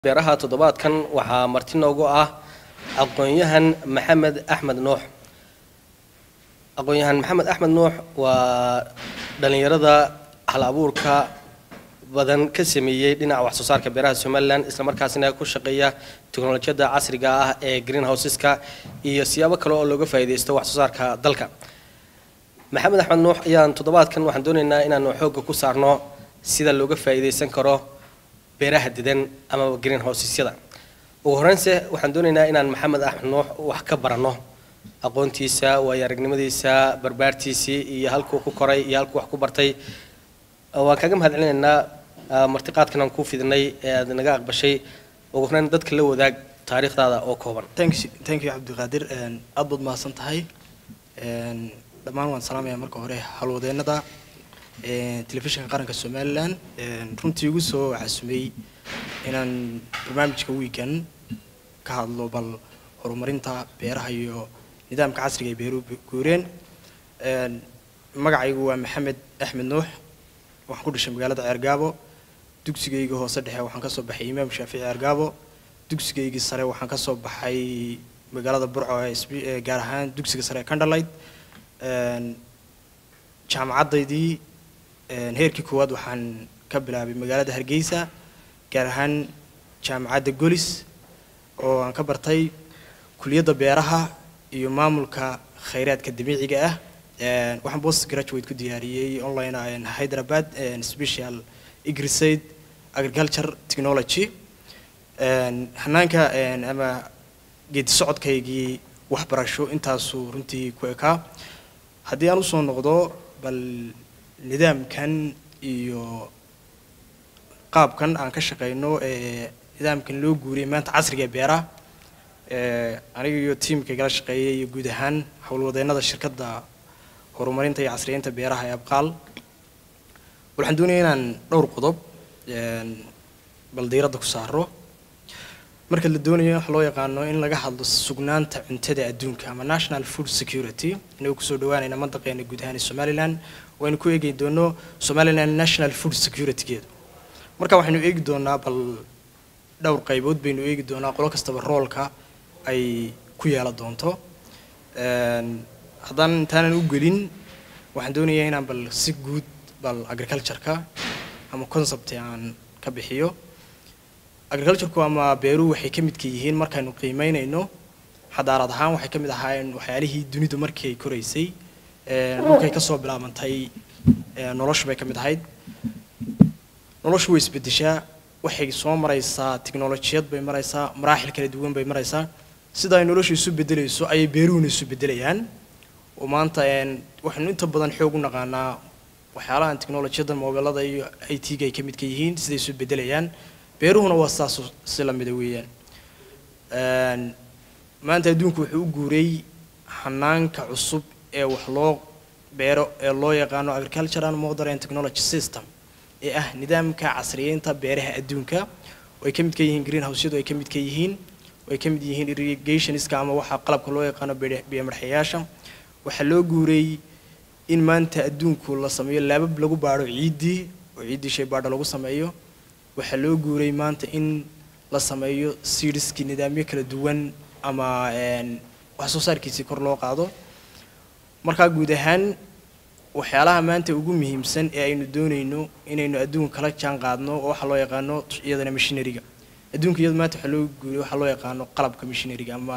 beeraha toddobaadkan waxaa marti noogu ah aqoon-yahan maxamed axmed nuux aqoon-yahan maxamed axmed nuux waa dhallinyarada hal abuurka badan ka sameeyey dhinaca wax soo saarka beeraha somalilan islamarkaasina ku shaqeeya teknolojiyadda casriga ah ee green houseska iyo siyaabo kale oo looga faa'iidaysto wax soo saarka dalka maxamed axmed nuux ayaan toddobaadkan waxaan doonaynaa inaanu xoogga ku saarno sida looga faa'iidaysan karo beeraha dedan ama green housesyada ugu horreynse waxaan doonaynaa inaan maxamed axmed nuux wax ka baranno aqoontiisa waayo aragnimadiisa barbaartiisii iyo halkuu ku koray iyo halkuu wax ku bartay waan kaaga mahad celinaynaa martiqaadkan aan kuu fidinay ee aad naga aqbashay ugu horreyn dadka la wadaag taariikhdaada oo kooban thank you thank you cabdiqaadir aad baad mahadsan tahay dhammaan waan salaamayaa marka hore halwadeennada telefishinka qaranka somalilan runtii igu soo casumay inaan barnaamijka weekend ka hadlo bal horumarinta beeraha iyo nidaamka casriga ay beeruhu guureen magacaygu waa maxamed axmed nuux waxaan ku dhashay magaalada ceergaabo dugsigayga hoose dhexe waxaan kasoo baxay imaam shaafici ceergaabo dugsigaygii sare waxaan kasoo baxay magaalada burco ee gaar ahaan dugsiga sare ee candlelight jaamacaddaydii heerkii koowaad waxaan ka bilaabay magaalada hargeysa gaar ahaan jaamacadda golis oo aan ka bartay kuliyadda beeraha iyo maamulka khayraadka dabiiciga ah waxaan post graduate ku diyaariyey online hyderabad special igrisaid agriculture technology hanaanka ama geedi socodkaygii waxbarasho intaasuu runtii ku ekaa haddii aan usoo noqdo bal nidaamkan iyo qaabkan aan ka shaqeyno ee nidaamkan loo guuriyay maanta casriga ee beeraha aniga iyo tiimka igala shaqeeyay iyo guud ahaan howlwadeennada shirkadda horumarinta iyo casriyeynta beeraha ee abqaal waxaan doonaya inaan dhowr qodob bal diiradda ku saaro marka la doonayo waxa loo yaqaano in laga hadlo sugnaanta cuntada adduunka ama national food security inagoo kusoo dhawaanayna mandaqeena guud ahaan ee somaliland waynu ku eegi doono somaliland national food securitygeedu marka waxaynu eegi doonaa bal dhowr qaybood baynu eegi doonaa qolo kastaba roolka ay ku yeelan doonto haddaan intaanan u gelin waxaan doonayaa inaan bal si guud bal agricultureka ama concept aan ka bixiyo agricultureku ama beeruhu waxay ka midka yihiin markaynu qiimeynayno xadaarad ahaan waxay ka mid ahaayeen waxyaalihii dunidu markii ay koraysay dhulkay kasoo bilaabantay noloshu bay ka mid ahayd noloshu way isbedeshaa waxay soo maraysaa tiknolojiyad bay maraysaa maraaxil kala duwan bay maraysaa sida ay noloshu isu bedelayso ayay beeruhuna isu bedelayaan oo maanta waxaynu inta badan xoog u naqaanaa waxyaalahan tiknolojiyadda mobilada iyo i t-ga ay ka midka yihiin siday isu bedelayaan beeruhuna waa saas si lamida weeyaan maanta adduunku wuxuu u guuray hanaanka cusub ee wax loo beero ee loo yaqaano agricultural modern technology system ee ah nidaamka casriyeynta beeraha adduunka oo ay ka midka yihiin green houseyadu ay ka midka yihiin oo ay ka mid yihiin irrigationska ama waxa qalabka loo yaqaano biyomarxayaasha waxaa loo guuray in maanta adduunku la sameeyo laabab lagu baadho ciiddii oo ciiddii shay baadho lagu sameeyo waxaa loo guuray maanta in la sameeyo seedskii nidaamyo kala duwan ama wax soo saarkiisii kor loo qaado markaa guud ahaan waxyaalaha maanta ugu muhiimsan ee aynu doonayno inaynu adduunka kala jaan qaadno oo waxaa loo yaqaano iyadana machineryga adduunka iyada maanta waxaa loo guuray waxaa loo yaqaano qalabka machineryga ama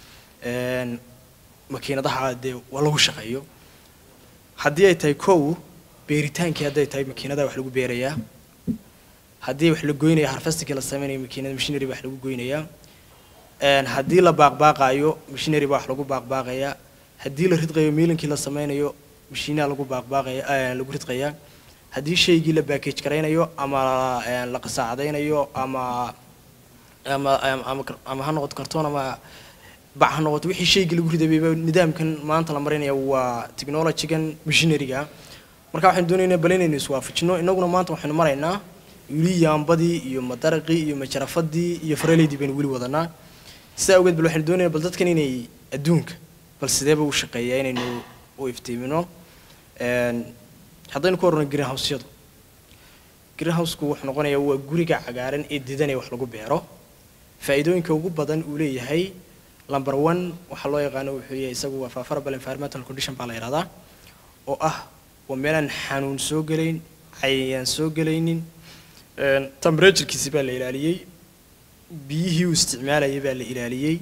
makiinadaha dee waa lagu shaqeeyo haddii ay tahay kow beeritaankii hadday tahay makiinadaha wax lagu beerayaa haddii wax la goynaya harfestikii la sameynaya makiinada machinery baa wax lagu goynayaa haddii la baaqbaaqaayo machinery baa wax lagu baaqbaaqayaa haddii la ridqayo miilinkii la sameynayo mashiinaha lagu baaqbaaqaya lagu ridqayaa haddii shaygii la backage garaynayo ama la qasaacadaynayo ama ama ama ama ha noqoto kartoon ama bac ha noqoto wixii shaygii lagu ridabayba nidaamkan maanta la marinaya waa technologygan machineryga marka waxaynu doonaynaa bal inaynu iswaafajino innaguna maanta waxaynu maraynaa wili yaambadii iyo madaraqii iyo majarafadii iyo faraleydii baynu weli wadanaa sidaa awgeed bal waxaynu doonaynaa bal dadkan inay adduunka bal sideeba u shaqeeyaa inaynu u iftiimino haddaynu ku horno green houseyadu greenhouse-ku wuxuu noqonayaa waa guriga cagaaran ee didanee wax lagu beero faa'iidooyinka ugu badan uu leeyahay number one waxaa loo yaqaano wuxuu yahay isagu waa favorable environmental condition baa la yidhahdaa oo ah waa meelaan xanuun soo gelayn cayayaan soo gelaynin temperaturekiisi baa la ilaaliyey biyihii uu isticmaalayay baa la ilaaliyey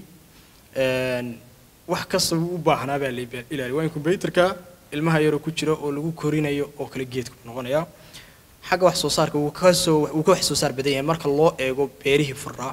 wax kasta uu u baahnaa baa la ilaaliyay waa incubatorka ilmaha yaroo ku jira oo lagu korinayo oo kale geedku noqonaya xagga wax soo saarka wuu ka soo wuu ka wax soo saar badan yahay marka loo eego beerihii furaa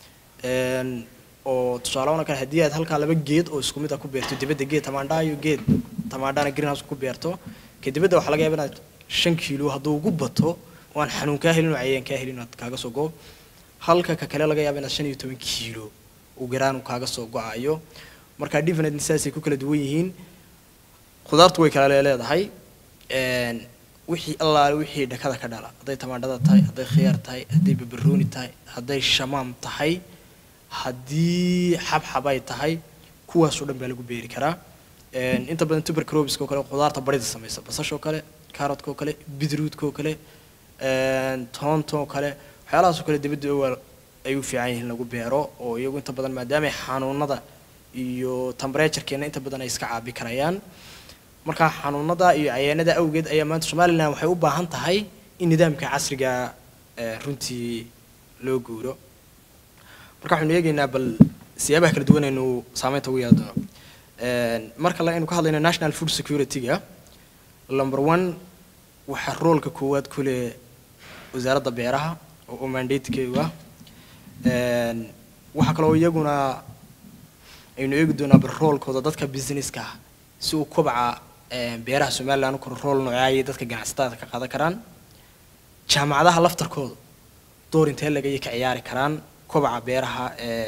oo tusaale ahaan kale haddii aad halkaa laba geed oo isku mid ah ku beerto dibadda geed tamaandha iyo geed tamaandhana greenhouse ku beerto ka dibadda waxaa laga yaabaa inaad shan kiilo hadduu ugu bato oo aan xanuun kaa helin oo cayayaan kaa helin aad kaaga soo go halka ka kale laga yaaba inaad shan iyo toban kiilo uu garaan kaaga soo go-ayo marka different saasay ku kala duwan yihiin khudaartu way kala leedahay wixii allaale wixii dhakada ka dhala hadday tamaandhada tahay hadday khiyaar tahay hadday babarooni tahay hadday shamaam tahay haddii xabxab ay tahay kuwaasoo dhan baa lagu beeri karaa inta badan tubercrobiska oo kale khudaarta barida samaysa basashoo kale carrotka oo kale bidruudka oo kale toonta oo kale waxyaalahaas oo kale dibadda waa ay u fiican yihiin lagu beero oo iyagu inta badan maadaama xanuunada iyo temperaturekeena inta badan ay iska caabi karayaan markaa xanuunada iyo cayaanada awgeed ayaa maanta somalilan waxay u baahan tahay in nidaamka casriga runtii loo guuro marka waxaynu eegaynaa bal siyaabaha kala duwan aynu saameynta ugu yeelan doono marka la aynu ka hadlayno national food security-ga number one waxaa roolka koowaad ku leh wasaaradda beeraha oo u mandatekeedu ah waxaa kaloo iyaguna aynu eegi doonaa bal roolkooda dadka businesska ah si uu kobaca beeraha somaliland u koro rool noocaayay dadka ganacsatada ka qaadan karaan jaamacadaha laftarkooda door intee lagaya ka ciyaari karaan kobaca beeraha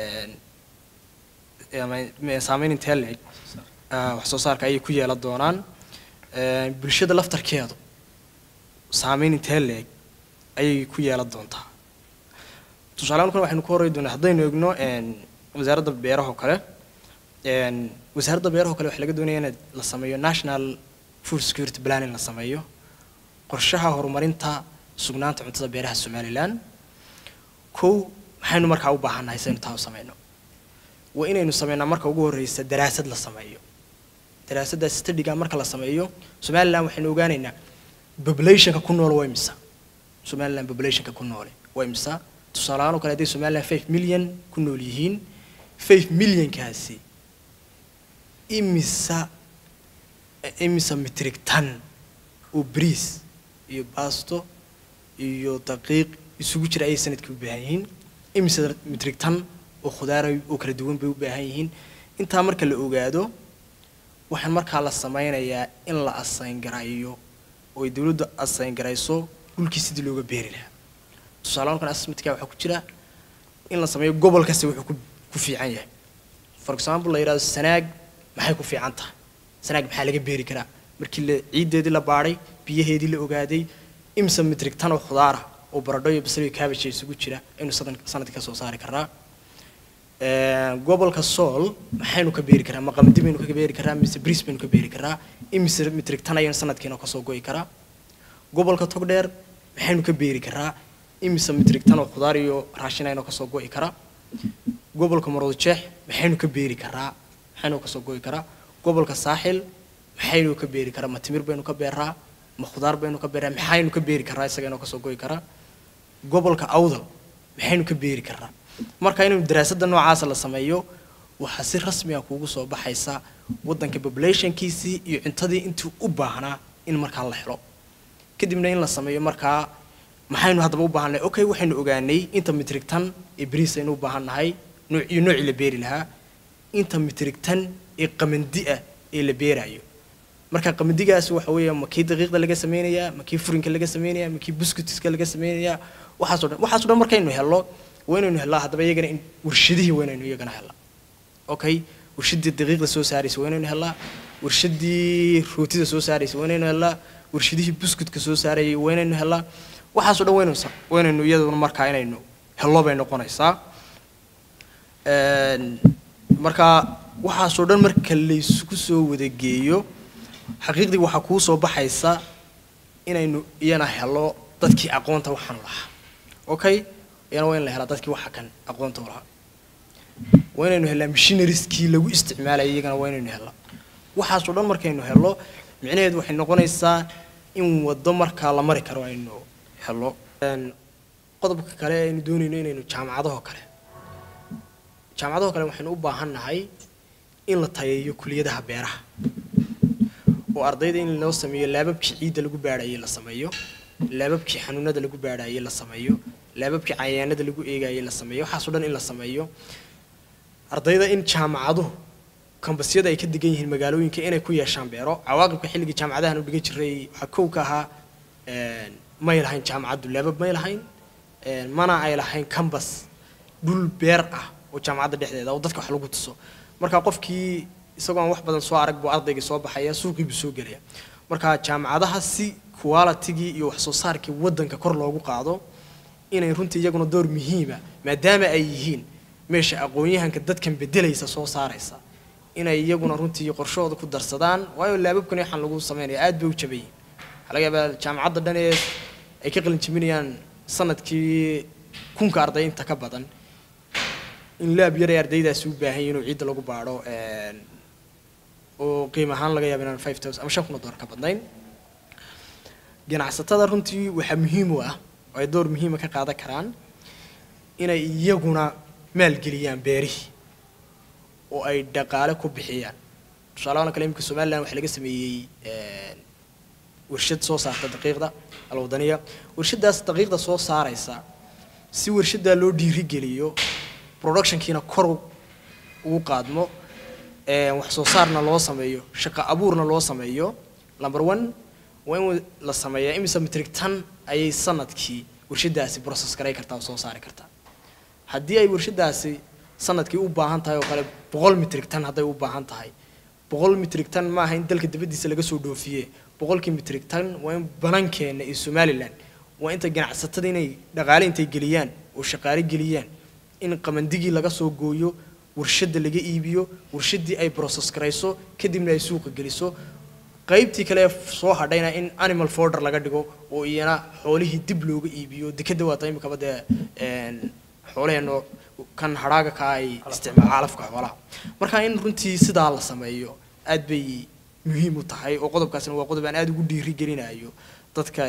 saameyn intee leeg wax soo saarka ayay ku yeelan doonaan bulshada laftarkeedu saameyn intee leeg ayay ku yeelan doontaa tusaalehaan kale waxaynu ku horey doonaa haddaynu eegno wasaaradda beeraha oo kale wasaaradda beeraha oo kale waxaa laga doonaya in la sameeyo national food security planning la sameeyo qorshaha horumarinta sugnaanta cuntada beeraha somaliland kow maxaynu markaa u baahannahay saynu taa u sameyno waa inaynu sameynaa marka ugu horreysa daraasad la sameeyo daraasaddaas studiga marka la sameeyo somaliland waxaynu ogaanaynaa populationka ku nool waa imisa somaliland populationka ku noole waa imisa tusaaleahaan oo kale hadday somaliland five million ku nool yihiin five millionkaasi imisa imisa metric ton oo bariis iyo baasto iyo daqiiq isugu jira ayay sanadkii u baahan yihiin imisa metric ton oo khudaara oo kala duwan bay u baahan yihiin intaa marka la ogaado waxaan markaa la sameynayaa in la asayn garayo oo ay dowladdu asayn garayso dhulkii sidii looga beeri lahaa tusaale kan assessmentka waxaa ku jira in la sameeyo gobol kasta wuxuu ku ku fiican yahay for example la yidhahdo sanaag maxay ku fiican tahay sanaag maxaa laga beeri karaa markii la ciiddeedii la baadhay biyaheedii la ogaaday imsa metric tan oo khudaara oo baradho iyo basal iyo cabbage isugu jira aynu sanadkii ka soo saari karnaa gobolka sool maxaynu ka beeri karaa maqamadi baynu ka beeri karaa mise bris baynu ka beeri karaa imise metric tan ayaynu sanadkiina kasoo go'i karaa gobolka togdheer maxaynu ka beeri karaa imise metric tan oo khudaar iyo raashin aynu kasoo go'i karaa gobolka maroodijeex maxaynu ka beeri karaa maxaynu kasoo go'i karaa gobolka saaxil maxaynu ka beeri karaa ma timir baynu ka beeraa ma khudaar baynu ka beeraa maxaynu ka beeri karaa isaga inoo kasoo go'i karaa gobolka awdal maxaynu ka beeri karaa marka inuu daraasadda noocaasa la sameeyo waxaa si rasmi ah kuugu soo baxaysa waddanka populationkiisii iyo cuntadii intii u baahnaa in markaa la helo kadibna in la sameeyo markaa maxaynu haddaba u baahannahay okay waxaynu ogaanay inta metric tan ee bariis aynu u baahannahay nooc iyo noocii la beeri lahaa inta metric tan ee qamandi ah ee la beerayo marka qamandigaasi waxa weeya ma kii daqiiqda laga sameynayaa ma kii furinka laga sameynayaa ma kii buskutiska laga sameynayaa waxaasoo dhan waxaasoo dhan markaynu helno waa inaynu helnaa haddaba iyagana in warshadihii waa inaynu iyagana helnaa okay warshadii daqiiqda soo saaraysa waa inaynu helnaa warshadii rootida soo saaraysa waa inaynu helnaa warshadihii buskutka soo saarayay waa inaynu helnaa waxaasoo dhan waynaynu waa inaynu iyaduna markaa inaynu hello bay noqonaysaa marka waxaasoo dhan marka laysku soo wadageeyo xaqiiqdii waxaa kuu soo baxaysa inaynu iyana helo dadkii aqoonta waxaan u lahaa okay iyana waa in la helaa dadkii waxa kan aqoonta u lahaa waa inaynu helnaa missionarieskii lagu isticmaalayay iyagana waa inaynu helnaa waxaasoo dhan markaynu helno micnaheedu waxay noqonaysaa in waddo markaa la mari karo aynu helno qodobka kale aynu doonayno inaynu jaamacadahoo kale jaamacadahoo kale waxaynu u baahan nahay in la tayeeyo kuliyadaha beeraha oo ardayda in loo sameeyo laababkii ciidda lagu baadhayay la sameeyo laababkii xanuunada lagu baadhayay la sameeyo laababkii cayayaanada lagu eegayay la sameeyo waxaasoo dhan in la sameeyo ardayda in jaamacaduhu kambasyada ay ka degan yihiin magaalooyinka inay ku yeeshaan beero cawaaqibka xilligii jaamacadahan u dhigan jiray waxaa kow ka ahaa may lahayn jaamacaddu laabab may lahayn mana ay lahayn kambas dhul beer ah oo jaamacadda dhexdeeda oo dadka wax lagu tuso marka qofkii isagoo aan wax badan soo arag buu ardaygii soo baxaya suuqii buu soo gelaya marka jaamacadaha si qualitigii iyo wax soo saarkii waddanka kor loogu qaado inay runtii iyaguna door muhiima maadaama ay yihiin meesha aqoon-yahanka dadkan bedelaysa soo saaraysa inay iyaguna runtii qorshahooda ku darsadaan waayo laababkani waxaan lagu sameynaya aad bay u jabayiin waxaa laga yaabaa jaamacadda dhan ee ay ka qalin jebinayaan sanadkii kunka arday inta ka badan in laab yar ay ardaydaasi u baahan yihin inuu ciidda lagu baadho oo qiim ahaan laga yaaba inaan five thousand ama shan kun oo dollar ka badnayn ganacsatada runtii waxaa muhiim u ah oo ay door muhiima ka qaadan karaan inay iyaguna maalgeliyaan beerihii oo ay dhaqaale ku bixiyaan tusaalahaan kale imika somaliland waxaa laga sameeyey warshad soo saarta daqiiqda alwadaniya warshadaas daqiiqda soo saaraysa si warshadaa loo dhiirigeliyo productionkiina kor ugu qaadmo wax soo saarna loo sameeyo shaqo abuurna loo sameeyo number one waa in la sameeyaa imise metrig tan ayay sanadkii warshadaasi process garay kartaa oo soo saari kartaa haddii ay warshadaasi sanadkii u baahan tahay oo kale boqol metrig tan hadday u baahan tahay boqol metrig tan maaha in dalka dibaddiisa laga soo dhoofiye boqolkii metrig tan waa in banankeena iyo somaliland waa inta ganacsatada inay dhaqaale intay geliyaan oo shaqaale geliyaan in qamandigii laga soo gooyo warshadda laga iibiyo warshaddii ay process garayso kadibna ay suuqa geliso qaybtii kale soo hadhayna in animal forder laga dhigo oo iyana xoolihii dib looga iibiyo dekeda waata imikaba dee xoolaheeno kan hadhaaga ka ay isticmaal caalafka xoolaha marka in runtii sidaa la sameeyo aad bay muhiim u tahay oo qodobkaasina waa qodob aan aada ugu dhiiri gelinayo dadka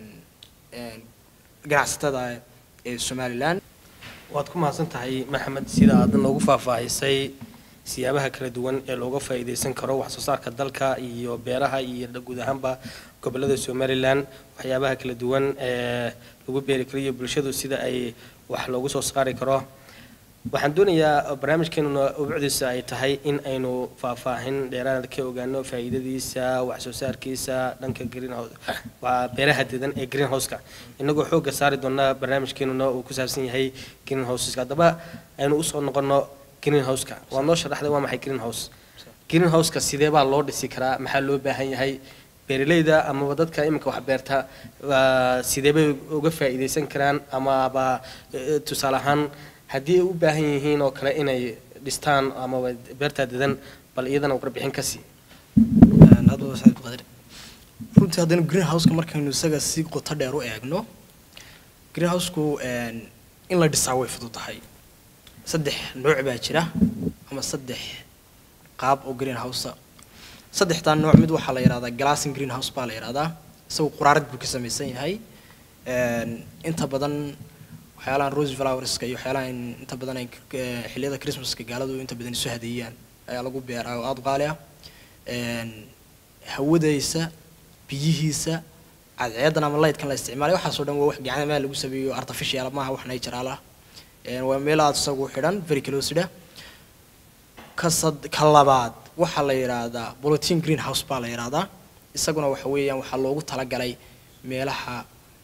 ganacsatada ee somaliland waad ku mahadsan tahay maxamed sida aad noogu faahfaahisay siyaabaha kala duwan ee looga faa'iidaysan karo wax soo saarka dalka iyo beeraha iyo guud ahaanba gobolada somalilan waxyaabaha kala duwan ee lagu beeri karo iyo bulshadu sida ay wax loogu soo saari karo waxaan doonayaa barnaamijkeenuna ubucdiisa ay tahay in aynu faahfaahin dheeraad ka ogaano faa'iidadiisa wax soo saarkiisa dhanka greenhouse waa beeraha dedan ee greenhouseka inagoo xoogga saari doona barnaamijkeenuna uu ku saabsan yahay greenhouseska haddaba aynu usoo noqono greenhouseka waa noo sharaxday waa maxay greenhouse greenhouseka sidee baa loo dhisi karaa maxaa loo baahan yahay beeralayda amaba dadka iminka wax beerta sidee bay uga faa'iidaysan karaan amaba tusaale ahaan haddii ay u baahan yihiin oo kale inay dhistaan amaba beertaa dedan bal iyadana warbixin ka sii runtii haddaynu greenhouseka markaynu isaga si qoto dheer u eegno greenhouseku in la dhisaa way fududahay saddex nooc baa jira ama saddex qaab oo greenhousea saddexdaa nooc mid waxaa la yidhahdaa glassing greenhouse baa la yidhahdaa isagu quraarad buu ka samaysan yahay inta badan waxyaalahan rose flowerska iyo waxyaalahan inta badan ay xilliyada christmaska gaaladu inta badan isu hadeeyaan ayaa lagu beeraa oo aada u qaali ah hawadaysa biyihiisa cadceedan ama lightkan la isticmaalay waxaasoo dhan waa wax gacmaha lagu sameeyo artificial maaha wax natural ah waa meel aada isagu xidhan very closeda ka sad ka labaad waxaa la yidhaahdaa bulletin greenhouse baa la yidhaahdaa isaguna waxa weeyaan waxaa loogu talagalay meelaha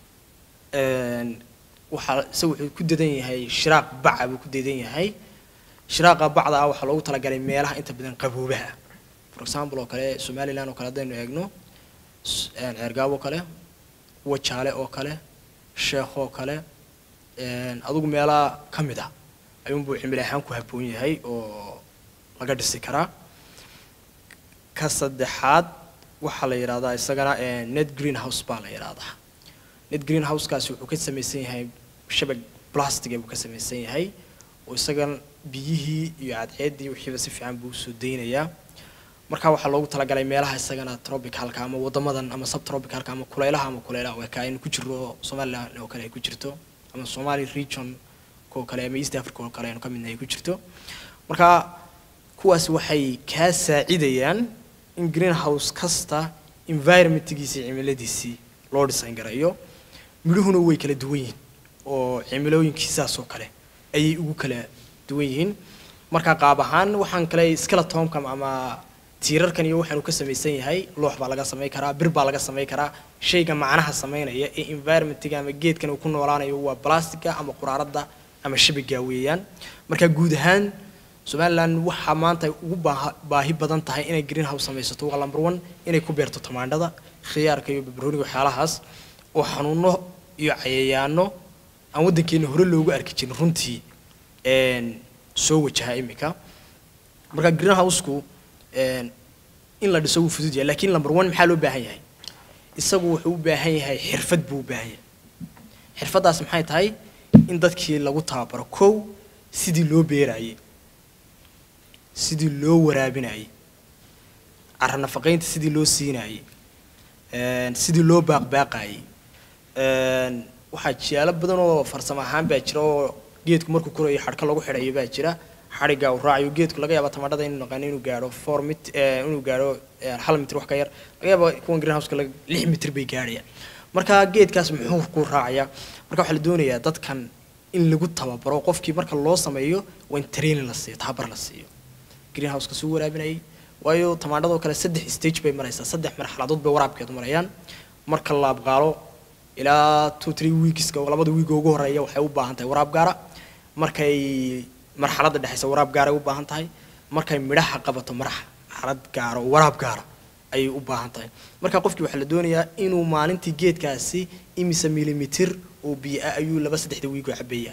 waxaa isaga wuxuu ku dadan yahay shiraaq baca buu ku dadan yahay shiraaqa bacda ah waxaa loogu talagalay meelaha inta badan qaboobaha for example oo kale somaliland oo kale haddaynu eegno ceergaab oo kale wajaale oo kale sheekh oo kale adigu meelaha ka mid ah ayuunbuu cimili ahaan ku habboon yahay oo laga dhisi karaa ka saddexaad waxaa la yidhahdaa isagana net greenhouse baa la yidhahdaa net greenhousekaasi wuxuu ka samaysan yahay shabag plastic buu ka samaysan yahay oo isagan biyihii iyo cadceeddii wixiiba si fiican buu usoo deynayaa marka waxaa loogu talagalay meelaha isagana tropicalka ama wadamadan ama subtropicalka ama kuleylaha ama kuleylaha oo ka aynu ku jirno oo somaliland oo kale ay ku jirto ama somali region oo kale ama east africa oo kale aynu ka midna ay ku jirto marka kuwaasi waxay kaa saacidayaan in greenhouse kasta environmentgiisii cimiladiisii loo design garayo midhuhuna way kala duwan yihiin oo cimilooyinkiisaas oo kale ayay ugu kala duwan yihiin marka qaab ahaan waxaan kale skeletonka ama tiirarkan iyo waxaanu ka samaysan yahay loox baa laga samayn karaa bir baa laga samayn karaa shayga macnaha samaynaya ee environmentga ama geedkan uu ku noolaanayo waa plastica ama quraarada ama shabiga weeyaan marka guud ahaan somaliland waxaa maanta ugu baaha- baahi badan tahay inay greenhouse samaysato waa number one inay ku beerto tamaandhada khiyaarka iyo barbarooniga waxyaalahaas oo xanuuno iyo cayayaano aan waddankeena hore loogu arki jirin runtii een, soo wajaha imika marka greenhouse-ku een, in la dhiso wuu fudud yahay laakiin number one maxaa loo baahan yahay isagu wuxuu u baahan yahay xirfad buu u baahan yahay xirfaddaas maxay tahay in dadkii lagu tababaro kow sidii loo beerayay sidii loo waraabinayay cara nafaqaynta sidii loo siinayay een, sidii loo baaqbaaqayay een, waxaa jiyaalo badan oo farsamo ahaan baa jira oo geedku markuu korayo xadhka lagu xidhayo baa jira xadhigga uu raacayo geedku laga yaaba tamaandhada inuu naqaano inuu gaadho four mit eh, inuu gaadho eh, hal mitir wax ka yar laga yaaba kuwan greenhouse-ka laga- lix mitir bay gaadhayaan marka geedkaas muxuu ku raacayaa marka waxaa la doonayaa dadkan in lagu tababaro qofkii marka loo sameeyo waa in training la siiyo tababar la siiyo greenhouse-ka suu waraabinayay waayo tamaandhadoo kale saddex stage bay maraysaa saddex marxaladood bay waraabkeedu marayaan marka la abqaalo ilaa two three weekska oo labada week oo ugu horeeya waxay u baahan tahay waraab gaara markay marxaladda dhexaysa waraab gaara ay u baahan tahay markay midhaha qabato marxalad gaara oo waraab gaara ayay u baahan tahay marka qofkii waxaa la doonayaa inuu maalintii geedkaasi imise milimitir oo biyo ah ayuu laba saddexda wiig oo cabayaa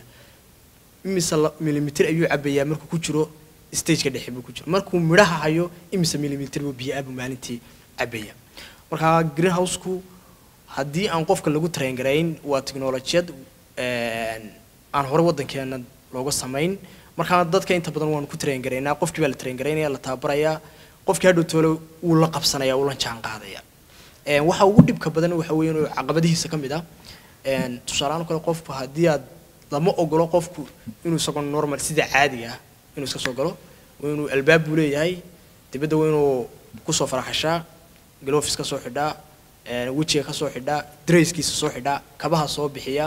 imise la- milimitir ayuu cabayaa markuu ku jiro stageka dhexe buu ku jiro markuu midhaha hayo imise milimitir buu biyo ah buu maalintii cabaya marka greenhouse-ku haddii aan qofka lagu traingarayn waa tiknolojiyad een, aan hore waddankeena looga samayn markaa dadka inta badan waanu ku traingaraynaa qofkii baa la traingaraynaya la tababarayaa qofkii hadhow toole wuu la qabsanaya wuu la jaan qaadaya Een, waxa ugu dhibka badan waxa weeye inuu caqabadihiisa ka mid ah een, tusaale ahaan kale qofku haddii aad lama ogolo qofku inuu isagoo normal sida caadiga ah inuu iska soo galo waa inuu albaab buu leeyahay dibadda waa inuu kusoo faraxashaa gloves ka soo xidhaa een, wejiga ka soo xidhaa dresskiisa soo xidhaa kabaha soo bixiya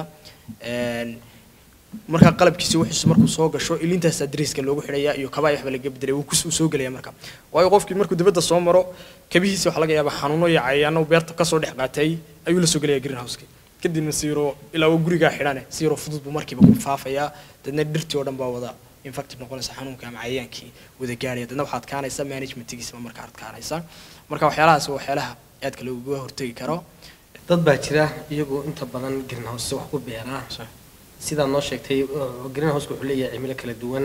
een, markaa qalabkiisa wixiisu markuu soo gasho ilintaasaa dresska loogu xidhaya iyo kabaha waxba laga bedelay wuu kus- wuu soo gelaya marka waayo qofkii markuu dibadda soo maro kabihiisa waxaa laga yaabaa xanuuno iyo cayaano beerta kasoo dhex qaatay ayuu la soo gelaya greenhouse-ki kadibna siiro ilaa uu gurigaa xidhane siiro fudud buu markiiba ku faafayaa dadna dhirtii oo dhan baa wada infected noqonaysa xanuunka ama cayayaankii wada gaaraya dadna waxaa adkaanaysa managementigiisa markaa adkaanaysa marka waxyaalahaas waa waxyaalaha aadka looga hortegi karo dad baa jira iyagoo inta badan greenhouse wax ku beeraa sidaad noo sheegtay oo greenhouse wuxuu leeyahay cimilo kala duwan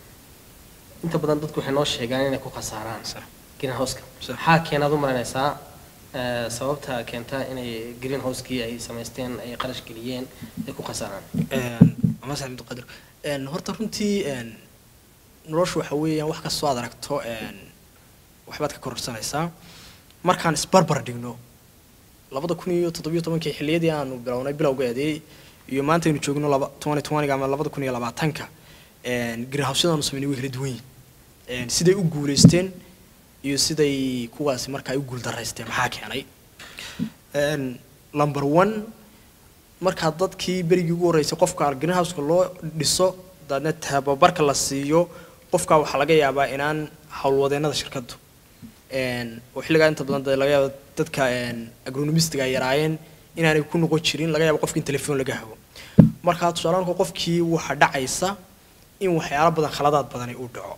inta badan dadku waxay noo sheegaan inay ku khasaaraan greenhouse-ka Sax. maxaa keenaad u maranaysaa eh, sababta keenta inay greenhouse-kii ay samaysteen ay qarash geliyeen ay ku khasaaraan masax cabdiqadir een, horta runtii een, noloshu waxa weeyaan wax kastoo aad aragto een, waxbaad ka kororsanaysaa markaan isbarbar dhigno labada kun iyo toddobiyo tobankii xilliyadii aanu bilownay bilowgeedii iyo maanta aynu joogno laba twenty twentyga ama labada kun iyo labaatanka een, greenhouse-yadaanu samaynay way kala duwan yihiin Een, siday u guulaysteen iyo siday kuwaasi markaa u guuldaraysteen maxaa keenay Een, number one markaa dadkii berigii ugu horreysay qofka greenhouse-ka loo dhiso daadna tababarka la siiyo qofka waxaa laga yaabaa inaan howlwadeennada shirkaddu een, oo xilligaa inta badan dee laga yaaba dadka een, agronomistiga ay yaraayeen inaanay ku noqon jirin laga yaabo qofki in telefoon laga hago markaa tusaalaanku qofkii waxaa dhacaysa in waxyaalo badan khaladaad badani uu dhaco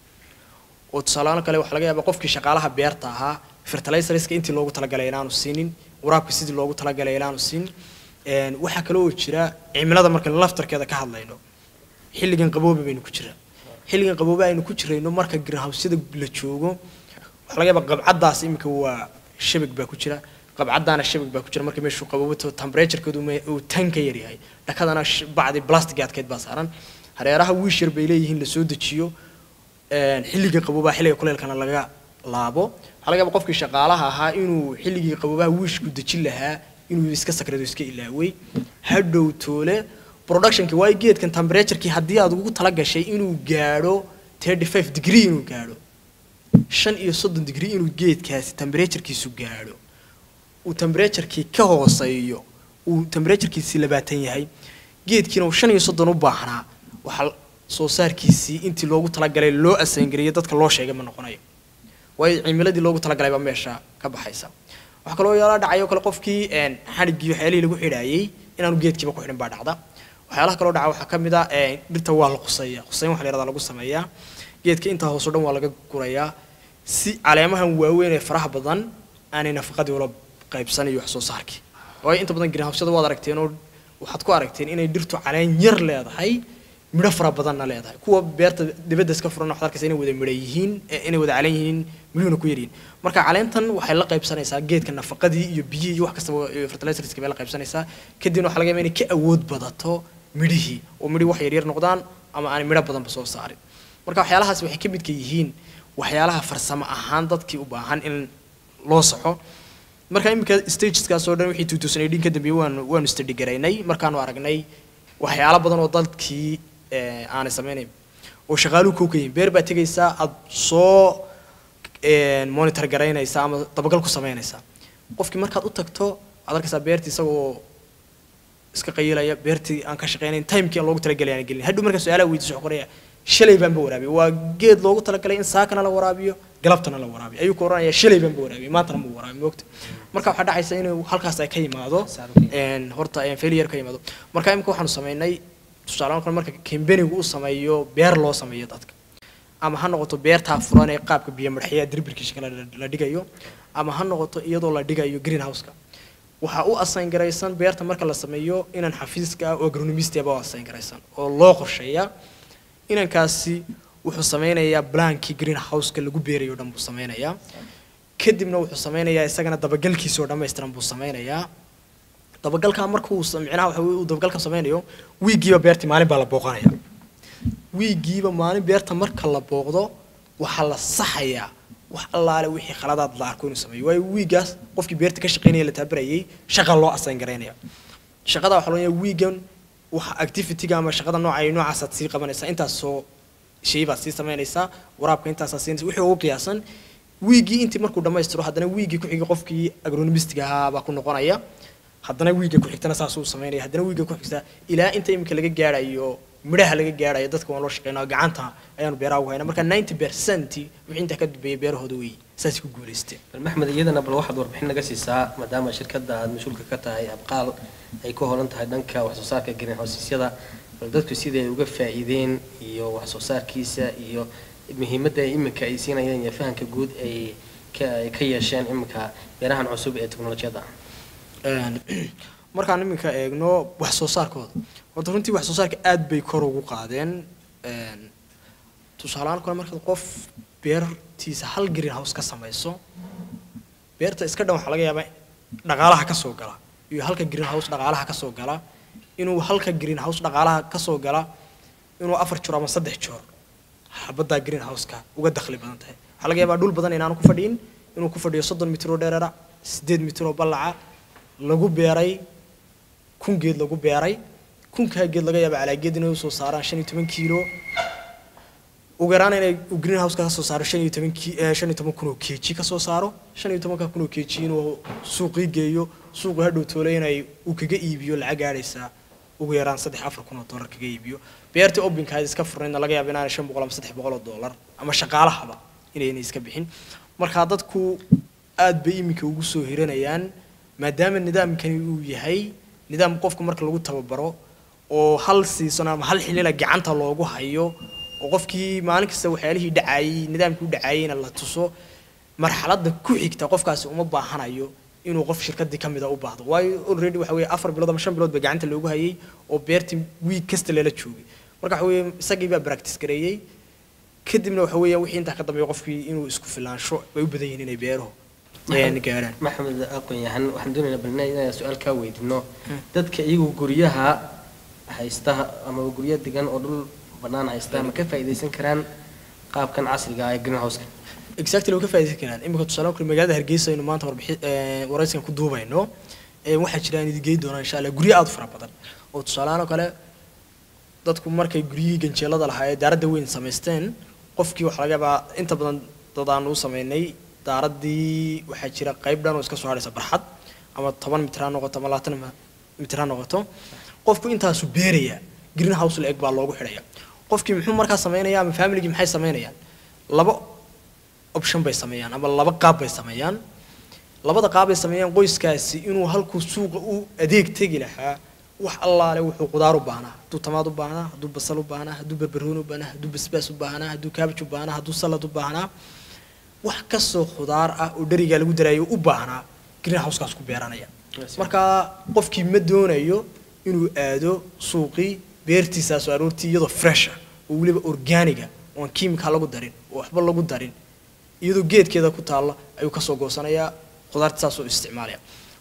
oo tusaalahaan kale waxaa laga yaabaa qofkii shaqaalaha beerta ahaa fertilizerska intii loogu talagalay inaanu siinin waraabka sidii loogu talagalay inaanu siin Een, waxaa kale oo jira cimilada markaan laftarkeeda ka hadlayno xilligan qabooba baynu ku jiraa xilligan qabooba aynu ku jirayno marka greenhouse-yada la joogo waxaa laga yaabaa qabcadaas iminka waa shabag baa ku jira qabcadaana shabag baa ku jira marka meeshuu qabobato temperaturekeedu ma- uu tan ka yaryahay dhakadana sh- bacdi plastic adkeyd baa saaran hareeraha wiish yar bay leeyihiin la soo dejiyo een, xilliga qaboobaha xilliga kuleelkana laga laabo waxaa laga yaaba qofkii shaqaalaha ahaa inuu xilligii qaboobaha wiishku dejin lahaa inuu iska sakrado iska ilaaway hadhow toole productionkii waayo geedkan temperaturekii haddii aad ugu tala gashay inuu gaadho 35 degree inuu gaadho shan iyo soddon degree inuu geedkaasi temperaturekiisu gaadho uu temperaturekii ka hooseeyo uu temperaturekiisii labaatan yahay geedkiina uu shan iyo soddon u baahnaa waxaa soo saarkiisii intii loogu talagalay loo asaangariyo dadka loo sheegay ma noqonayo waayo cimiladii loogu talagalay baa meesha ka baxaysa waxaa kaloo yaala dhacayo kale qofkii een, xadhiggii waxyaalihii lagu xidhaayey inaanu geedkiiba ku xidhin baa dhacda waxyaalaha kaloo dhaca waxaa ka mid ah een, dhirta waa la quseeya quseyn waxa la yihahdaa lagu sameeyaa geedka intaa hoos oo dhan waa laga gurayaa si caleemahan waaweyn ee faraha badan aanay nafaqadii ula qaybsan iyo wax soo saarkii waayo inta badan greenhouseyada waad aragteen oo waxaad ku aragteen inay dhirtu caleen yar leedahay midho fara badanna leedahay kuwa beerta dibadda iska furan waxaad arkaysa inay wada midho yihiin eh, inay wada caleen yihiin midhuhuna ku yaryihiin marka caleentan waxay la qaybsanaysaa geedka nafaqadii iyo biyihii iyo wax kastaba iyo fertilizerska bay la qaybsanaysaa kadibna waxaa laga yaabaa inay ka awood badato midhihii oo midhii wax yaryar noqdaan ama aanay midho badanba soo saarin marka waxyaalahaas waxay ka midka yihiin waxyaalaha farsamo ahaan dadkii u baahan in loo saxo marka iminka stageskaas oo dhan wixii 2018 ka dambeeyay waanu waanu study garaynay markaanu aragnay waxyaalo badan oo dalkii eh, aanay sameynayn oo shaqaaluhu kow ka yihiin beer baa tegaysaa aad soo een, monitor garaynaysaa ama dabagal ku samaynaysaa qofkii markaad u tagto aad arkaysaa beertii isagoo iska qayilaya beertii aan ka shaqeynayn timekii aan loogu talagalay aan gelin hadhow markaa su-aalaha weydiiso wuxuu qoraya shalay baanba waraabiyay waa geed loogu talagalay in saakana la waraabiyo galabtana la waraabiyo ayuu ku oranaya shalay baanba waraabiyay maantana ma waraabiyo moogta marka waxaa dhacaysa inuu halkaas ay ka yimaado een, horta een, failure ka yimaado marka imika waxaanu sameynay tusaale kale marka kambanigu uu sameeyo beer loo sameeyo dadka ama ha noqoto beertaa furan ee qaabka biyo marxiyaa dirbirkiisa kale la- la dhigayo ama ha noqoto iyadoo la dhigayo greenhouse-ka waxaa u assign garaysan beerta marka la sameeyo inaan xafiiska ah oo agronomist aba u assign garaysan oo loo qorsheeya inankaasi wuxuu sameynayaa blankii greenhouse-ka lagu beerayo o dhan buu sameynayaa kadibna wuxuu sameynayaa isagana dabagalkiisa oo dhammaystiran buu sameynayaa dabagalkaa markuu sa- micnaha waxa weye uu dabagalka sameynayo wiigiiba beertii maalin baa la booqanaya wiigiiba maalin beerta marka la booqdo waxaa la saxayaa wax allaale wixii khaladaad la arko inuu sameeyo waayo wiigaas qofkii beerta ka shaqeynaya la taabarayay shaqa loo assign garaynaya shaqada waxaa loo leeyahay wiigan waxa activity-ga ama shaqada nooca ay noocaasaad sii qabanaysaa intaasoo shay baad sii samaynaysaa waraabka intaasaa siinaysa wixii ugu qiyaasan wiigii intii markuu dhammaystiro haddana wiigii ku xigay qofkii agronomistiga ahaa baa ku noqonaya haddana wiiga ku xigtana saasuu samaynaya haddana wiiga ku xigta ilaa inta iminka laga gaarayo midhaha laga gaarayo dadka waan loo shaqeynaa gacanta ayaanu beeraha ugu haynaa marka 90 percent wixii intaa ka dambeeyay beerahooda wey saasay ku guulaysteen bal maxmed iyadana bal waxaad warbixin naga siisaa maadaama shirkadda aad mas-uulka ka tahay abqaal ay ku holan tahay dhanka wax soo saarka greenhouseyada bal dadku sidai ay uga faa'iideen iyo wax soo saarkiisa iyo muhiimadda ay iminka ay siinayeen iyo fahamka guud ay ka ay ka yeesheen iminka beerahan cusub ee teknolojiyadda Een, markaan iminka eegno wax soo saarkooda horta runtii wax soo saarka aad bay kor ugu qaadeen Een, tusaalehaan kale markaad qof beertiisa hal greenhouse ka samayso beerta iska dhan waxaa laga yaabaa dhaqaalaha ka soo gala iyo halka greenhouse dhaqaalaha ka soo gala inuu halka greenhouse dhaqaalaha ka soo gala inuu afar joor ama saddex joor xabaddaa greenhouse-ka uga dakhli badan tahay waxaa laga yaabaa dhul badan inaanu ku fadhiin inuu ku fadhiyo soddon mitir oo dheerara sideed mitir oo ballaca lagu beeray kun geed lagu beeray kunkaa geed laga yaaba calaa geed inay usoo saaraan shan iyo toban kiilo ugu yaraan inay uu greenhouse ka soo saaro shan iyo toban ki eh, shan iyo toban kun oo keji ka soo saaro shan iyo tobanka kun oo keji inuu suuqii geeyo suuqu hadhow toole inay uu kaga iibiyo lacag gaadhaysa ugu yaraan saddex afar kun oo dollar kaga iibiyo beertii obinkaad iska furnaydna laga yaaba inaanay shan boqol ama saddex boqol oo dollar ama shaqaalahaba inaynay iska bixin marka dadku aad bay iminka ugu soo hiranayaan maadaama nidaamkani uu yahay nidaam qofka marka lagu tababaro oo hal season ama hal xilila gacanta loogu hayo oo qofkii maalin kasta waxyaalihii dhacaayey nidaamkii u dhacaayeyna la tuso marxaladda ku xigta qofkaasi uma baahanayo inuu qof shirkadii ka mida u baahdo waayo already waxa weeye afar bilood ama shan bilood ba gacanta loogu hayay oo beertii wiig kasta lala joogay marka waxa weeye isagii baa practice gareeyey kadibna waxa weeyaan wixii intaa ka dambeeya qofkii inuu isku filaansho bay u badan yihiin inay beeruhu een gaaraan maxamed aqoon-yahan waxaan doonaynaa bal inaan su-aal kaa weydiino dadka iyagu guryaha haysta ama guryo degan oo dhul bannaan haysta ma ka faa'iidaysan karaan qaabkan casriga ah ee greenhouse-ka exactly way ka faa'iidaysan karaan imika tusaale kale magaalada hargeysa aynu maanta warbixi waraysigan ku duubayno ee waxaa jira aan idin geey doonaa insha allah guryo aad u fara badan oo tusaalehaan oo kale dadku markay guryihii ganjeelada lahaa ee daaradda weyn samaysteen qofkii waxaa laga yaabaa inta badan dad aan u samaynay daaraddii waxaa jira qayb dhan oo iska soo hadhaysa barxad ama toban mitir ha noqoto ama labaatan mitir ha noqoto qofku intaasu beeraya greenhouse la eg baa loogu xidhaya qofkii muxuu markaa samaynaya ama familigii maxay samaynayaan laba option bay sameeyaan ama laba qaab bay sameeyaan labada qaab bay sameeyaan qoyskaasi inuu halkuu suuqa u adeeg tegi lahaa wax allaale wuxuu qudaar u baahnaa hadduu tamaad u baahnaa hadduu basal u baahnaa hadduu barbarooni u baahnaa hadduu basbaas u baahnaa hadduu kaabaj u baahnaa hadduu salad u baahnaa wax kastoo khudaar ah oo dherigaa lagu daraayo u baahnaa greenhousekaas ku beeranaya marka qofkii ma doonayo inuu aado suuqii beertiisaasoo aroortii iyadoo fresh ah oo weliba organiga oon kiimika lagu darin oo waxba lagu darin iyadoo geedkeeda ku taalla ayuu kasoo goosanayaa khudaarta saasoo isticmaalaya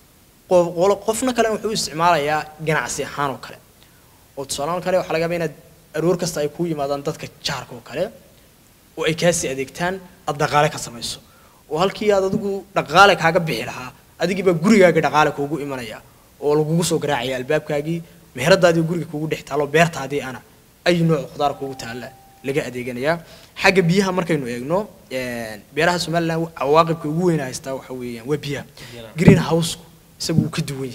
qofna kale wuxuu u isticmaalayaa ganacsi ahaan oo kale oo tusaalahaan kale waxaa laga yaabaa inaad aroor kasta ay kuu yimaadaan dadka jaarka oo kale oo ay kaasii adeegtaan aad dhaqaale ka samayso oo halkii aad adigu dhaqaale kaaga bixi lahaa adigiibaa gurigaaga dhaqaale kuugu imanaya oo lagugu soo garaacaya albaabkaagii meheradaadii guriga kuugu dhex taalo beertaadii ana ay nooc khudaar kuugu taalla laga adeeganayaa xagga biyaha markaynu eegno beeraha somaliland cawaaqibka ugu weyn haystaa waxa weeyaan waa biyaha green house isagu wuu ka duwan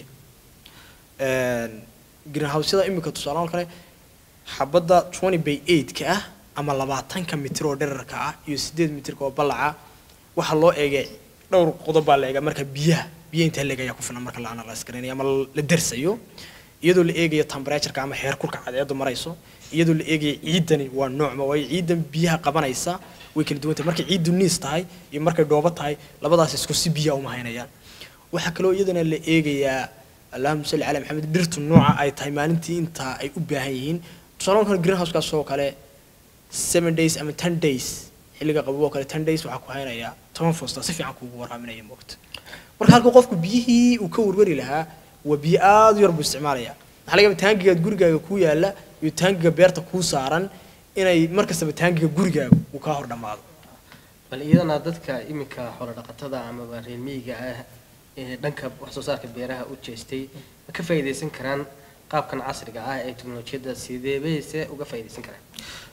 yahay greenhouseyada imika tusaalahaan kale xabadda twenty by eight-ka ah ama labaatanka mitir oo dherarka ah iyo sideed mitirka oo ballaca waxaa loo eegay dhowr qodob baa la eegaa marka biyaha biyaha intaa leeg ayaa ku filan marka la analyse garanayo ama la dersayo iyadoo la eegayo temperatureka ama heerkulka cadeedu marayso iyadoo la eegayo ciidani waa noocma waayo ciidan biyaha qabanaysa way kala duwan tahay markay ciiddu niis tahay iyo markay dhoobo tahay labadaas isku si biyaha uma haynayaan waxaa kaloo iyadana la eegayaa allahuma salli calaa maxamed dhirtu nooca ay tahay maalintii intaa ay u baahan yihiin tusaale kale greenhousekaas oo kale seven days ama ten days xilliga qabow oo kale ten days waxaa ku haynayaa toban foosta si fiican kuugu waraaminaya moogta marka halka qofku biyihii uu ka warwari lahaa waa biyo aada u yar buu isticmaalaya waxaa laga yaabaa taangigaad gurigaaga kuu yaalla iyo taangiga beerta kuu saaran inay mar kastaba taangiga gurigaaga uu kaa hor dhammaado bal iyadana dadka iminka xoolo dhaqatada amaba reer miyiga ah ee dhanka wax soo saarka beeraha u jeestay ma ka faa'iidaysan karaan qaabkan casriga ah ee teknolojiyadda sideebayse uga faa'iidaysan karaan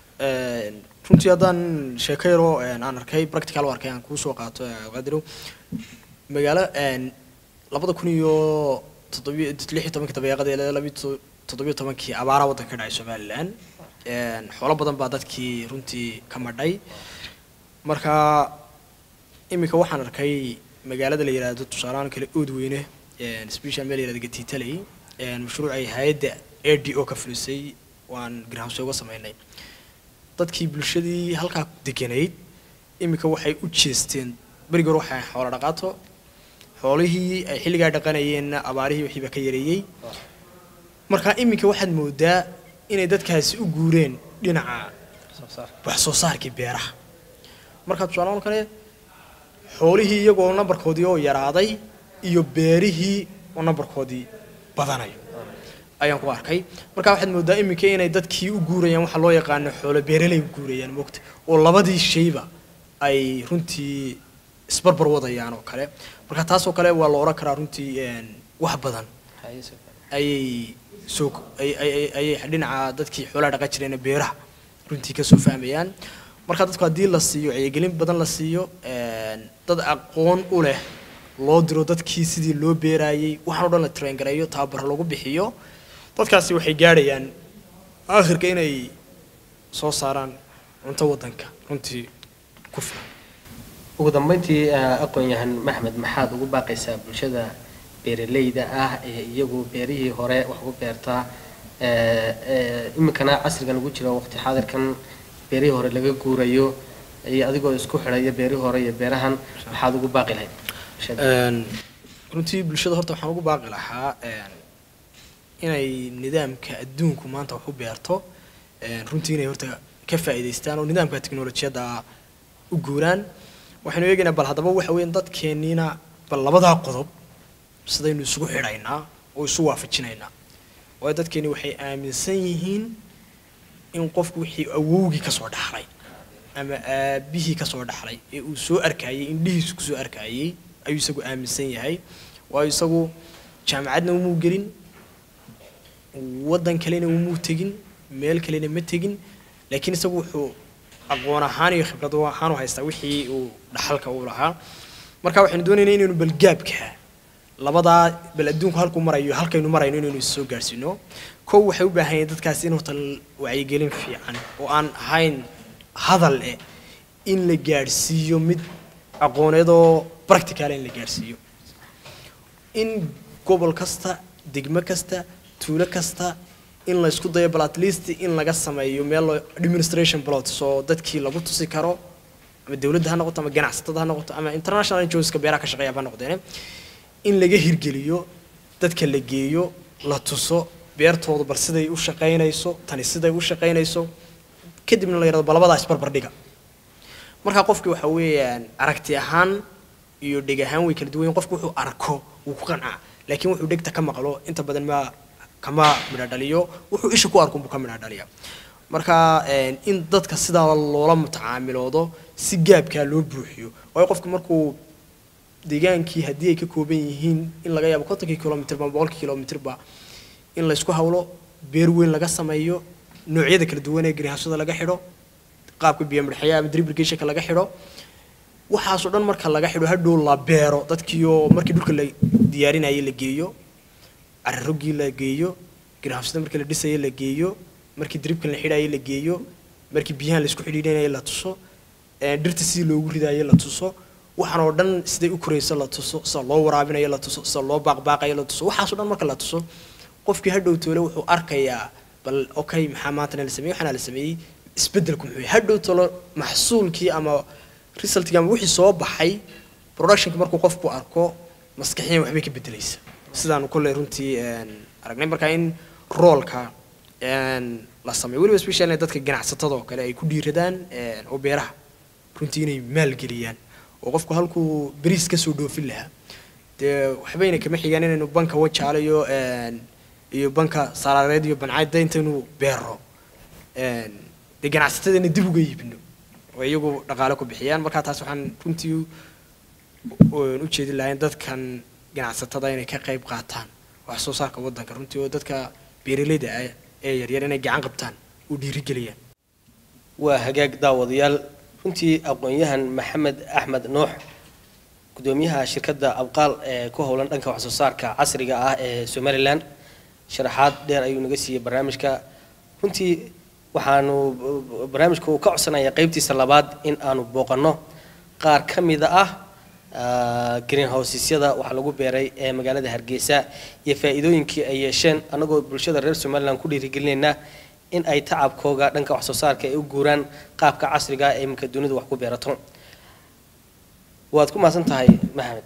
runtii haddaan sheeko yaroo aan arkay practical u arkay aan kuu soo qaato qadirow magaalo labada kun iyo toddobiyo lix iyo tobankii dabeeqadii ilaa labiyo toddobiyo tobankii abaara waddanka ka dhacay somaliland xoolo badan baa dadkii runtii ka madhay marka iminka waxaan arkay magaalada la yidhaahdo tusaalahaan kale oodweyne special meel yidhahdo gatiitaley mashruuc ay hay-adda a d o ka fulisay waan greenhouse uga sameynay dadkii bulshadii halkaa deganayd iminka waxay u jeesteen berigi hore waxay xoolo dhaqaato xoolihii ay xilligaa dhaqanayeenna abaarihii wixiiba ka yareeyey marka iminka waxaad moodaa inay dadkaasi u guureen dhinaca wax soo saarkii beeraha marka tusaalahaan kale xoolihii iyagoo nambarkoodii oo yaraaday iyo beerihii oo nambarkoodii badanayo ayaan ku arkay marka waxaad moodaa iminka inay dadkii u guurayaan waxa loo yaqaano xoolo beeraley u guurayaan moogta oo labadii shayba ay runtii isbarbar wadayaan oo kale marka taasoo kale waa la odhan karaa runtii wax badan ayay soo ayay dhinaca dadkii xoolaha dhaqan jireen beeraha runtii kasoo fahmayaan marka dadku haddii la siiyo wacyigelin badan la siiyo dad aqoon u leh loo diro dadkii sidii loo beeraayey waxaan o dhan la train gareeyo tababar lagu bixiyo dadkaasi waxay gaadhayaan aakhirka inay soo saaraan cunto waddanka runtii ku filan ugu dambeyntii aqoon-yahan maxmed maxaad ugu baaqaysaa bulshada beeraleyda ah ee iyagu beerihii hore wax ugu beertaa iminkana casrigan ugu jiro waqti xaadirkan beerihii hore laga guurayo iyo adigoo isku xidhaya beerihii hore iyo beerahan maxaad ugu baaqi lahayd runtii bulshada horta waxaan ugu baaqi lahaa inay nidaamka adduunku maanta wax u beerto runtii inay horta ka faa'iidaystaan oo nidaamka teknolojiyadda u guuraan waxaynu eegaynaa bal haddaba waxa weeyaan dadkeenniina bal labadaa qodob sidaynu isugu xidhaynaa oo isu waafajinaynaa waayo dadkeeni waxay aaminsan yihiin in qofku wixii awowgii ka soo dhaxlay ama aabihii ka soo dhaxlay ee uu soo arkayey indhihiisu ku soo arkayey ayuu isagu aaminsan yahay waayo isagu jaamacadna umuu gelin waddan kalena umuu tegin meel kalena ma tegin laakiin isagu wuxuu aqoon ahaan iyo khibrad ahaan u haystaa wixii uu dhaxalka u lahaa marka waxaynu doonaynaa inaynu balgaabka labadaa bal adduunku halkuu marayo halkaynu marayno inaynu is soo gaarsiino kow waxay u baahan yihiin dadkaasi in horta wacyigelin fiican oo aan ahayn hadal eh in la gaadhsiiyo mid aqooneedoo practical in la gaadhsiiyo in gobol kasta degmo kasta tuulo kasta in la isku dayo bal at least in laga sameeyo meel administration plot soo dadkii lagu tusi karo ama dawladda ha noqoto ama ganacsatada ha noqoto ama international NGOska beeraha ka shaqeeya ba noqdeen in laga hirgeliyo dadka la geeyo la tuso beertooda bal siday u shaqaynayso tani siday u shaqaynayso kadibna la yidhahdo bal labadaas barbar dhiga marka qofki waxa weeyaan aragti ahaan iyo dheg ahaan way kala duwan yihiin. qofku wuxuu arko wuu ku qancaa laakiin wuxuu dhegta ka maqlo inta badan ma kama midha dhaliyo wuxuu isha ku arko buu ka midha dhaliya marka een, in dadka sidaa loola mutacaamiloodo si gaabkaa loo buuxiyo waayo qofku markuu deegaankii haddii ay ka kooban yihiin in laga yaabo kontonkii kilomitir ba boqolkii kilomitirba in laysku hawlo beer weyn laga sameeyo noocyada kala duwan ee greenhousada laga xidho qaabka biyo midhaxya ama drip irrigationka laga xidho waxaasoo dhan marka laga xidho hadhow la beero dadkiioo markii dhulka la diyaarinayay la geeyo cararogii la geeyo greenhousada markii la dhisayay la geeyo markii dripkan la xidhayay la geeyo markii biyahan la isku xidhiidhinayay la tuso ee dhirta sidii loogu ridayay la tuso waxaan oo dhan siday u korayso la tuso sida loo waraabinayo la tuso sida loo baaqbaaqayo la tuso waxaasoo dhan marka la tuso qofkii hadhow toole wuxuu arkayaa bal okay maxaa maantana la sameeyey waxaana la sameeyey isbeddelku muxuu yahay hadhow toole maxsuulkii ama resultkii ama wixii soo baxay productionka markuu qofku arko maskaxiyan waxbay ka beddelaysa sidaanu kolley runtii een, aragnay marka in roolka een, la sameeyo weliba especially dadka ganacsatada oo kale ay ku dhiiradaan een, oo beeraha runtii inay maalgeliyaan oo qofku halkuu beriis kasoo dhoofin lahaa dee waxbayna kama xigaan inaynu banka wajaalo iyo een, iyo banka saraareed iyo bancayda intaynu beero een, dee ganacsatadana dib uga iibino oo iyagu dhaqaale ku bixiyaan marka taas waxaan runtii u- u jeedin lahayn dadkan ganacsatada inay ka qayb qaataan wax soo saarka waddanka runtii oo dadka beeraleyda ah ee yaryar inay gacan qabtaan u dhiirigeliyaan waa hagaag daawadayaal runtii aqoon-yahan maxamed axmed nuux gudoomiyaha shirkadda abqaal ee ku howlan dhanka wax soo saarka casriga ah ee somalilan sharaxaad dheer ayuu naga siiyey barnaamijka runtii waxaanu barnaamijka uu ka codsanaya qeybtiisa labaad in aanu booqanno qaar ka mida ah ah, greenhousesyada wax lagu beeray ee magaalada hargeysa iyo faa'iidooyinkii ay yeesheen annagoo bulshada reer somalilan ku dhiirigelinayna in ay tacabkooga dhanka wax soo saarka ay u guuraan qaabka casriga ah ee iminka dunidu wax ku beerato waad ku mahadsan tahay maxamed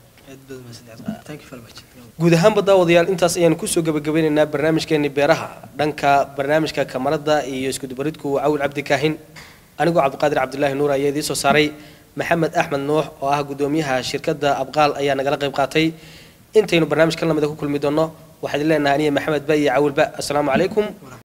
guud ahaanba daawadayaal intaas ayaanu kusoo gabagabeynaynaa barnaamijkeeni beeraha dhanka barnaamijka kamarada iyo iskudubaridku cawil cabdi kaahin anigoo cabdiqaadir cabdulaahi nuur ayaa idiin soo saaray maxamed axmed nuux oo ah gudoomiyaha shirkadda abqaal ayaa nagala qayb qaatay intaynu barnaamijkan lamida ku kulmi doonno waxaad leenahay aniya maxamed ba iyo cawilba asalaamu calaykum